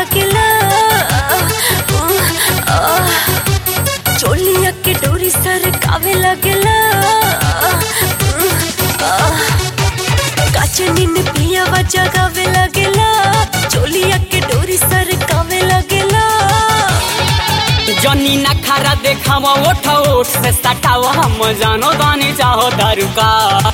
लगेला चोलिया के डोरी सर कावे लगेला काचनी ने पिया जगावे लगेला चोलिया के डोरी सर कावे लगेला जनी ना खारा देखाव ओठ ओठ से सटाव हम जानो दानी चाहो दारू का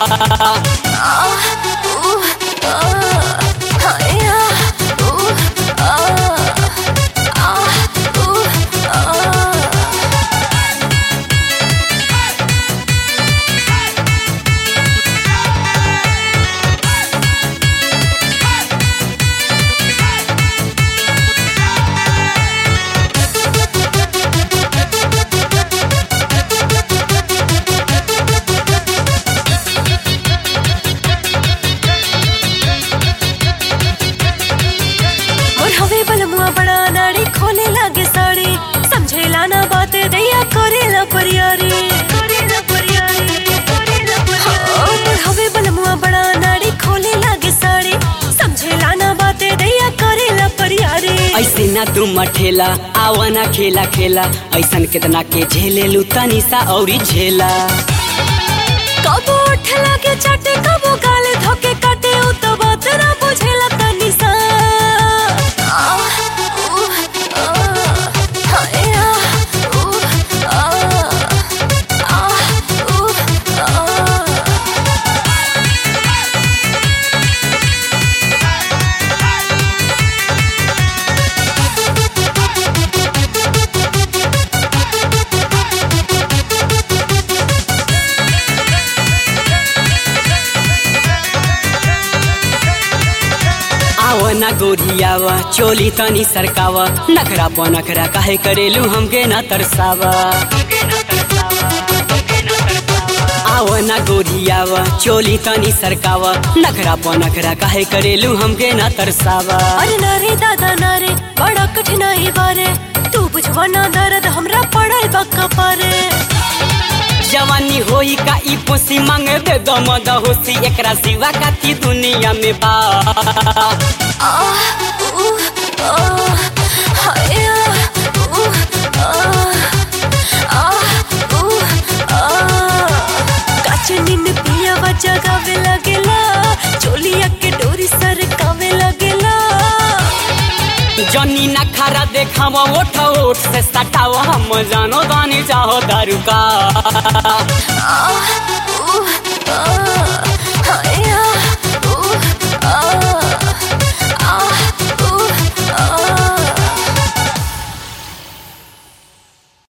और हवे बलमुआ बड़ा नाड़ी खोले लागे साड़ी समझेला ना बाते दैया करेला परियारी करेला परियारी और हवे बलमुआ बड़ा नाड़ी खोले लागे साड़ी समझेला ना बाते दैया करेला परियारी ऐसे ना तू मठेला आवा ना खेला खेला ऐसन कितना के झेले लू तनी सा औरी झेला कबो उठ लागे चाटे कबो गाले धोके काटे उ तो बात ना बुझेला तनी सा आह, उह, आह, हाय, आह, उह, आह, आह, उह, आह। आवा ना गोरियावा चोली तनी सरकावा नखरा प नखरा काहे करेलू हमके ना तरसावा आवा ना गोरियावा चोली तनी सरकावा नखरा प नखरा काहे करेलू हमके ना तरसावा अरे नारे दादा नारे बड़ा कठिनाई बारे तू बुझवा ना दर्द हमरा पड़ल बा कपारे जवानी होई का ई पोसी मांगे दे दम दहोसी एकरा सिवा काती दुनिया में बा आह, उह, आह, हाय, आह, उह, आह, आह, उह, आह। काचनी ने पिया जगावे लगेला चोलिया के डोरी सर कावे लगेला जनी ना खारा देखाव ओठ ओठ से सटाव हम जानो दानी चाहो दारू का आह, उह, आह।